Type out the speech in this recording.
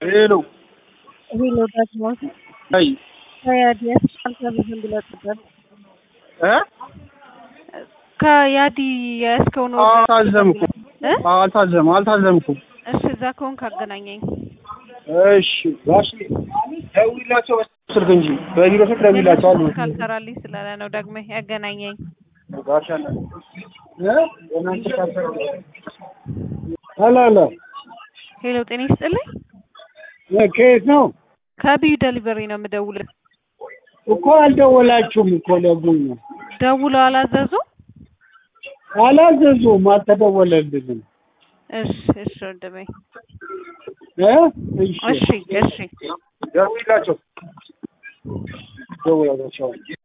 ሄሎ ሄሎ ዳግማዊ አይ ከያዲያስ አልታዘዝም ብለህ ነበር። እ ከያዲ ያስከውን አልታዘምኩም እ አልታዘም አልታዘምኩም። እሺ እዛ ከሆንክ አገናኘኝ። እሺ ጋሽ ደውይላቸው ስልክ እንጂ በቢሮ ስልክ ደውይላቸው አሉ። ካልሰራልኝ ስላለ ነው ደግመህ ያገናኘኝ። ጋሽ አለ እ እናንተ ካልሰራ አላ አላ ሄሎ ጤና ይስጥልኝ። ከየት ነው ከቢዩ ደሊቨሪ ነው የምደውልህ። እኮ አልደወላችሁም እኮ ለጉኝ ነው ደውለው አላዘዙ? አላዘዙም፣ አልተደወለልንም። እሺ እሺ ወንድሜ እ እሺ እሺ እሺ ደውይላቸው ደውይላቸው